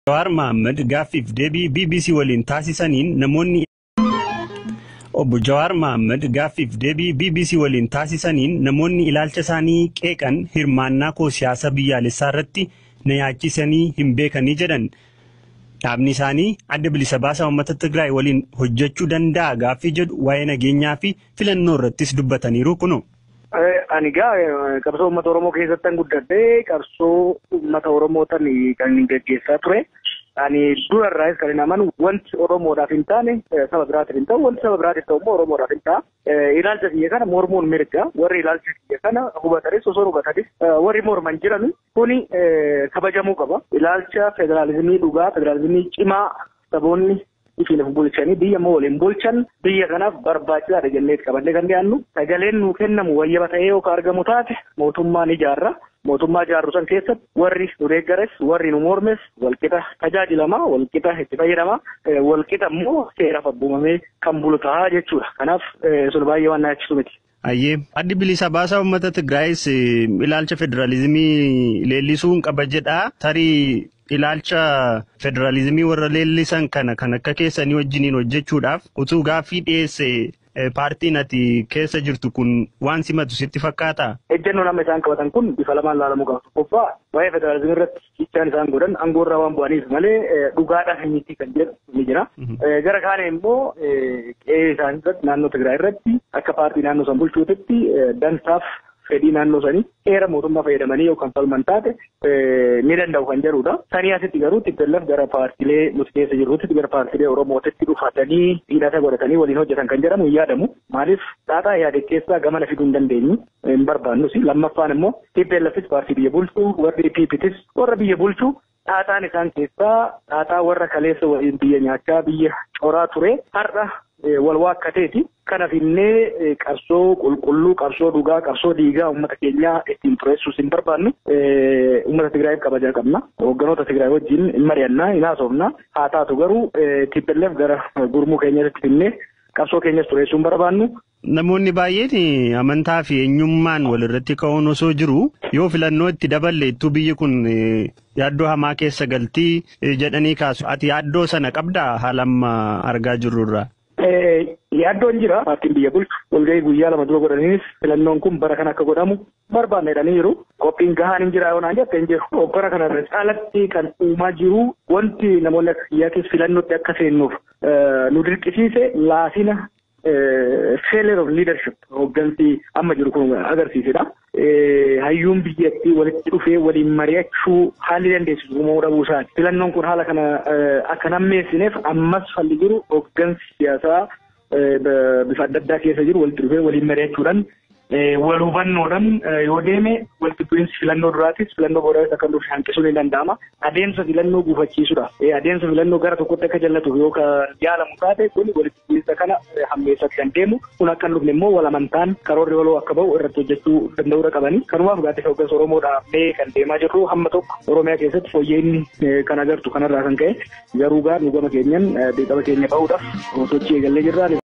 Jawaar Mohaammed gaaffiif deebii BBC waliin taasisaniin namoonni Obbo Jawaar Mohaammed gaaffiif deebii BBC waliin taasisaniin namoonni ilaalcha isaanii qeeqan hirmaannaa koo siyaasa biyyaalessaa irratti na yaachisanii hin beekanii jedhan. Dhaabni isaanii adda bilisa baasaa uummata Tigraay waliin hojjechuu danda'a gaaffii jedhu waa'ee nageenyaa fi filannoo irrattis dubbataniiru kuno. Ani gaa qabsoo uummata Oromoo keessatti guddadhee qabsoo uummata Oromootaan kan gaggeessaa ture. Ani durarraas kan hin amanu wanti Oromoodhaaf hin taane saba biraatiif hin ta'u wanti saba biraatiif ta'u immoo Oromoodhaaf hin ta'a. Ilaalcha biyya kana mormuun mirga warri ilaalcha biyya kana hubatanis osoo hubatanis warri morman jiran kuni kabajamuu qaba. Ilaalcha federaalizimii dhugaa federaalizimii cimaa saboonni ifiin bulchanii biyya immoo waliin bulchan biyya kanaaf barbaachisaadha jennee qabannee kan dhiyaannu sagaleen nuu kennamu wayyaba ta'ee yookaan argamu taate mootummaan ijaarra. Mootummaa ijaarru san keessatti warri nu deeggares warri nu mormes walqixa tajaajilamaa walqixa itti fayyadamaa walqixa immoo seeraaf abboomamee kan bulu ta'a jechuudha. Kanaaf sun baay'ee waan naachisu miti. Ayyee addi bilisa baasaa uummata Tigraayis ilaalcha federaalizimii leellisuu qaba jedhaa tarii ilaalcha federaalizimii warra leellisan kana kan akka keessanii wajjiniin hojjechuudhaaf utuu gaaffii dhiyeesse paartiin ati keessa jirtu kun waan simatu sitti fakkaata? Ejjennoo nama isaan qabatan kun bifa lamaan ilaalamuu qaba. Tokkoffaa waa'ee federaalizimii irratti jechaan isaan godhan aangoo irraa waan bu'aniif malee dhugaadhaan miti kan jedhu ni jira. Gara kaane immoo qe'ee isaan irratti naannoo Tigraay irratti akka paartii naannoo san bulchuutitti dansaaf fedhii naannoo sanii seera mootummaa fayyadamanii yookaan falman taate ni danda'u kan jedhudha. Sanii asitti garuu TPLF gara paartiilee nuti keessa jirrutti gara paartiilee Oromootitti dhufatanii hidhata godhatanii waliin hojjetan kan jedhamu hin yaadamu. Maaliif xaaxaa yaade keessaa gamana fiduu hin dandeenyu hin barbaannus. Lammaffaan immoo TPLFis paartii biyya bulchuu warri PPTis warra biyya bulchuu xaaxaan isaan keessaa xaaxaa warra kaleessa waliin biyya nyaachaa biyya coraa ture har'a wal waakkateeti. Kanaaf illee qabsoo qulqulluu, qabsoo dhugaa, qabsoo dhiigaa uummata keenyaa ittiin xureessuus hin barbaannu. Uummata Tigraayiif kabajaa qabna. Hoogganoota Tigraay wajjin hin mari'annaa, hin haasofna. Haa taatu garuu TPLF gara gurmuu keenyatti finnee qabsoo keenyas xureessuu hin barbaannu. Namoonni baay'een amantaa fi eenyummaan walirratti ka'uun osoo jiru yoo filannoo itti daballe ittuu biyyi kun yaaddoo hamaa keessa galtii jedhanii kaasu. Ati yaaddoo sana qabdaa haala amma argaa jirrurraa? Yaaddoon jira paartiin biyya bulchu walgahii guyyaa lama dura godhaniinis filannoon kun bara kana akka godhamu barbaanne jedhaniiru. Qophiin gahaan hin jira yoo naan jette hin jiru. Bara kana irra caalatti kan uumaa jiru wanti namoonni akka kiyyaatis filannootti akka seennuuf nu dirqisiise laafina failure of leadership hooggansi amma jiru kun agarsiisedha. Hayyuun biyyattii walitti dhufee waliin mari'achuu haalli dandeessisu uumamuu dhabuu isaati. Filannoon kun haala kana akka nammeessineef ammas falli jiru hooggansi siyaasaa bifa adda addaa keessa jiru walitti dhufee waliin mari'achuudhaan wal hubannoodhaan yoo deeme walitti bu'iinsi filannoo duraatis filannoo boodaatis akka dhufu hanqisuun ni danda'ama. Adeemsa filannoo gufachiisudha. Adeemsa filannoo gara tokkotti akka jallatuuf yookaan yaalamu taate kun walitti bu'iinsa kana hammeessatti kan deemu kun akka hin dhufne immoo wal amantaan karoorri waloo akka bahu irratti hojjechuu danda'uudha qabani. Kanumaaf gaaddisa hooggansa Oromoodhaaf kan deemaa jirru hamma tokko Oromiyaa keessatti fooyya'inni kan agartu kanarraa kan ka'e garuu gaa nu gama keenyan beekama keenya bahuudhaaf sochii eegallee jirra.